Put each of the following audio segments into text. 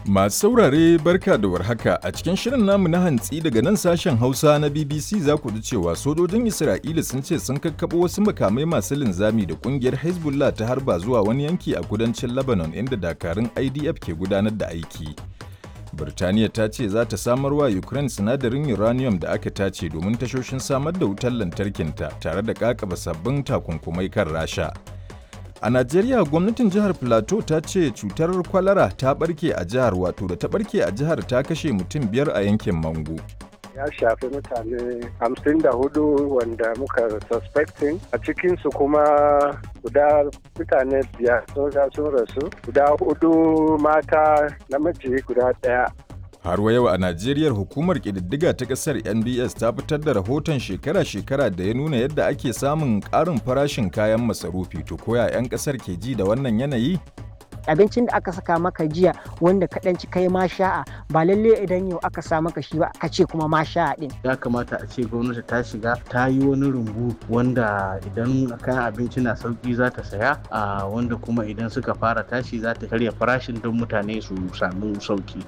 Masu saurare barka da warhaka a cikin shirin namu na hantsi daga nan sashen Hausa na BBC za ku ji cewa sojojin Isra'ila sun ce sun kakkaɓo wasu makamai masu linzami da kungiyar Hezbollah ta harba zuwa wani yanki a kudancin Lebanon inda dakarun IDF ke gudanar da aiki. Birtaniya ta ce za ta samar wa Ukraine sinadarin uranium da aka tace domin tashoshin samar da wutar lantarkinta tare da kakaba sabbin takunkumai kan Rasha. A Najeriya gwamnatin jihar Plateau ta ce cutar kwalara ta barke a jihar wato da ta barke a jihar ta kashe mutum biyar a yankin Mango. ya shafi mutane hamsin da hudu wanda muka suspecting a cikinsu kuma guda mutane biyar sun sun rasu guda hudu mata namiji guda daya Har wa yau a Najeriya hukumar ƙididdiga ta ƙasar NBS ta fitar da rahoton shekara-shekara da ya nuna yadda ake samun ƙarin farashin kayan masarufi to koya 'yan ƙasar ke ji da wannan yanayi? abincin da aka saka maka jiya wanda ka ci kai ma sha'a ba lalle idan yau aka sa maka shi ba ka ce kuma ma sha'a din ya kamata a ce gwamnati ta shiga ta yi wani rumbu wanda idan kayan abinci na sauki za ta saya a wanda kuma idan suka fara tashi za ta karya farashin don mutane su samu sauki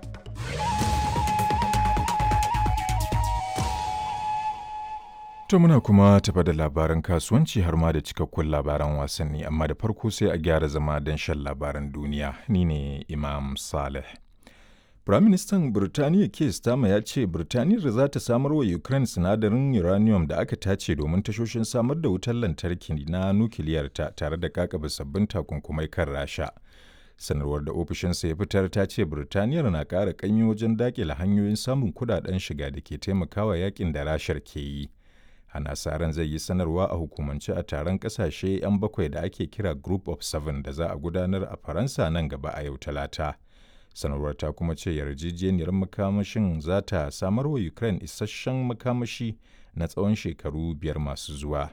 To muna kuma tafa da labaran kasuwanci har ma da cikakkun labaran wasanni amma da farko sai a gyara zama don shan labaran duniya ni ne Imam Saleh. Firaministan Birtaniya Keir Starmer ya ce Birtaniyar za ta samar wa Ukraine sinadarin uranium da aka tace domin tashoshin samar da wutar lantarki na nukiliyarta tare da kakaba sabbin takunkumai kan Rasha. Sanarwar da ofishinsa ya fitar ta ce Birtaniyar na ƙara ƙanyi wajen daƙile hanyoyin samun kuɗaɗen shiga da ke taimakawa yakin da Rashar ke yi. ana sa ran zai yi sanarwa a hukumance a taron kasashe 'yan bakwai da ake kira group of seven da za a gudanar a faransa nan gaba a yau talata sanarwar ta kuma ce yarjejeniyar makamashin za ta samar wa ukraine isasshen makamashi na tsawon shekaru biyar masu zuwa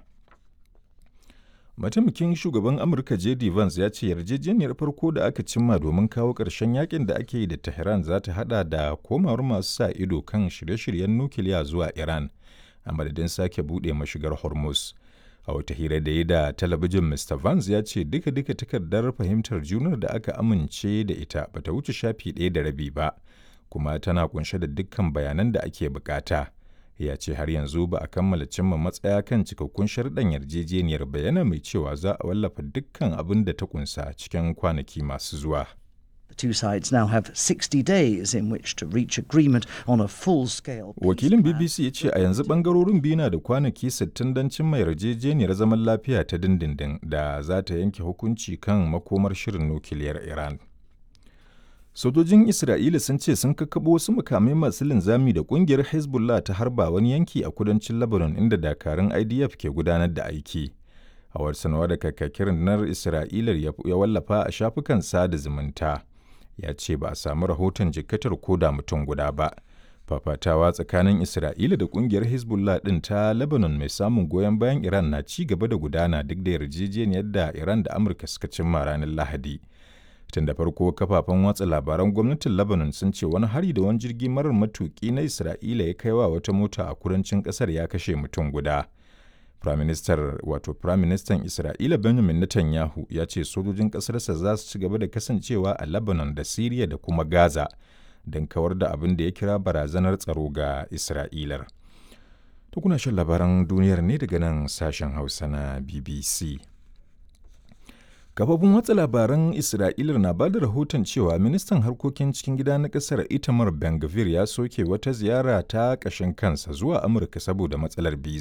mataimakin shugaban amurka jd vance ya ce yarjejeniyar farko da aka cimma domin kawo ƙarshen yakin da ake yi da tehran za ta hada da komawar masu sa ido kan shirye-shiryen nukiliya zuwa iran a madadin sake buɗe mashigar hormuz a wata hira da yi da talabijin mr vance ya ce duka-duka takardar fahimtar junar da aka amince da ita bata wuce shafi ɗaya da rabi ba kuma tana kunshe da dukkan bayanan da ake bukata ya ce har yanzu ba a kammala cimma matsaya kan cikakkun sharɗan yarjejeniyar bayana mai cewa za a wallafa dukkan abin da ta kunsa cikin kwanaki masu zuwa The two sides now have 60 days in which to reach agreement on a full-scale Wakilin BBC ya ce a yanzu bangarorin biyu na da kwanaki 60 don cimma yarjejeniyar zaman lafiya ta dindindin da za ta yanke hukunci kan makomar shirin nukiliyar Iran. Sojojin Isra'ila sun ce sun kakkaɓo wasu makamai masu linzami da ƙungiyar Hezbollah ta harba wani yanki a kudancin Lebanon inda dakarun IDF ke gudanar da aiki. A wata sanarwa da kakakin rundunar Isra'ilar ya wallafa a shafukan sada zumunta. ya ce ba a samu rahoton jikkatar koda mutum guda ba. Fafatawa tsakanin Isra'ila da kungiyar Hezbollah ɗin ta Lebanon mai samun goyon bayan Iran na ci gaba da gudana duk da yarjejeniyar da Iran da Amurka suka cimma ranar Lahadi. Tun da farko kafafen watsa labaran gwamnatin Lebanon sun ce wani hari da wani jirgi marar matuƙi na Isra'ila ya kai wa wata mota a kudancin ƙasar ya kashe mutum guda. Firaministar wato Firaministan Isra'ila Benjamin Netanyahu ya ce sojojin ƙasarsa za su ci gaba da kasancewa a Lebanon da Siriya da kuma Gaza don kawar da abin da ya kira barazanar tsaro ga Isra'ilar. To kuna shan labaran duniyar ne daga nan sashen Hausa na BBC. Kafofin watsa labaran Isra'ilar na ba da rahoton cewa ministan harkokin cikin gida na ƙasar Itamar Ben ya soke wata ziyara ta ƙashin kansa zuwa Amurka saboda matsalar biza.